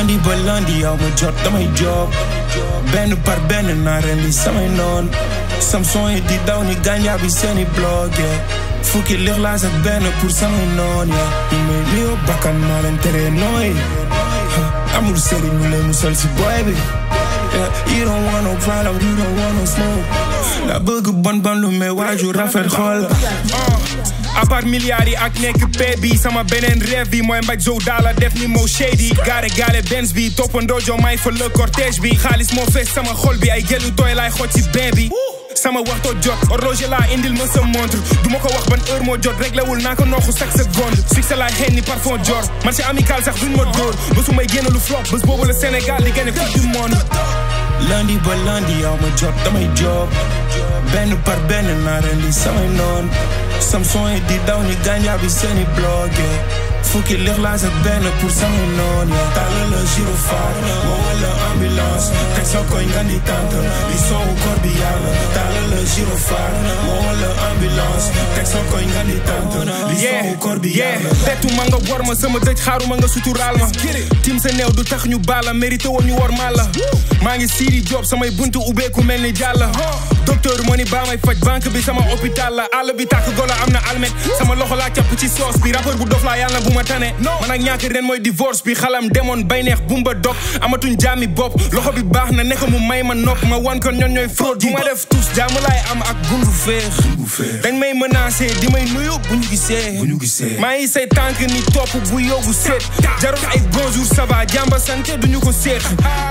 lundi ba lundi yow ma jot damay job benn par benn naa ren li samay noon samson yi di daw ni gànjaar bi seeni blog yeah. fukki lixlaas ak benn pour samay noon yeah. ñu may nuyoo bakkan maa leen tere nooy amul sëriñ ñu lay musal si boy bi yeah. you don't want no problem you don't want no smoke la bëgg bon bon lu may waaju rafet xool à part milliards yi ak nekk pay bi sama beneen rêve bi mooy mbaj zow daala def ni moo shady gaare gaale benz bi toppandoo jo may fa le cortège bi xaalis moo fees sama xol bi ay gelu tooy laay xooj ci bain bi sama waxtoo jot horloger laa indil ma sa montre du ma ko wax ban heure moo jot réglé wul naa ko nooxu chaque seconde succès laay xëy ni parfum jor marché amical sax duñ ma dóor bésu may génn lu flop bés boobu la Sénégal di gagné coupe du monde lundi ba lundi yow ma jot damay job benn par benn naa ren li samay noon samson yi di daw ni gànjaar bi seeni blog yeah. fukki lixlaas ak benn pour samay noon yeah. tàlla la gyrophare moo wala ambulance teg sa koñ nga ni tànt li soowu kor bi yàlla tàlla la gyrophare moo wala ambulance teg sa koñ nga ni tànt li soowu kor bi yàlla tettu ma nga war ma sama dëj xaaruma nga suturaal ma tim sa néew du tax ñu baala mérité woon ñu war maa la maa ngi siiri job samay buntu ubbeeku mel ni jàlla docteur moo ni baa may faj banque bi sama hôpital la àll bi tàkk golo am na almet sama loxo laa capp ci soos bi rappeur bu dof laa yàlla bu ma tane man ak ñàkk ren mooy divorce bi xalam demoon bay neex bumba dog amatuñ jaami bopp loxo bi baax na nekk mu may ma nopp ma wan ko ñoon ñooy fraude bu ma def tous jaamu laay am ak gundu feex dañ may menacé di may nuyu bu ñu gisee maa ngi say tànk ni topp bu yóbbu seet jarul ay bonjour ça va jàmba sante duñu ko seet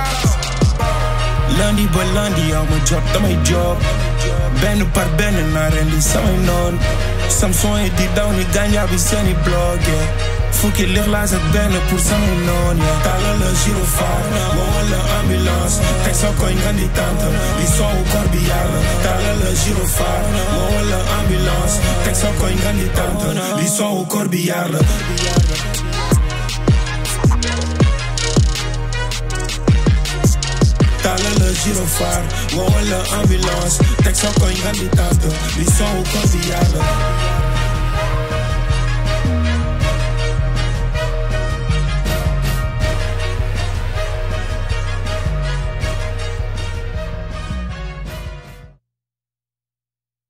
lundi ba lundi yow ma jot damay job benn par benn naa ren li samay noon samson yi di daw ni gànjaar bi seeni blog yeah. fukki lixlaas ak benn pour samay noon yeah. tàlla la gyrophare moo wala ambulance teg sa koñ nga ni tànt li soowu kor bi yàlla tàlla la gyrophare moo wala ambulance teg sa koñ nga ni tànt li soowu kor bi yàlla tàlla la gyrophare moo wala ambulance teg sa koñ nga ni tànt li soowu kor bi yàlla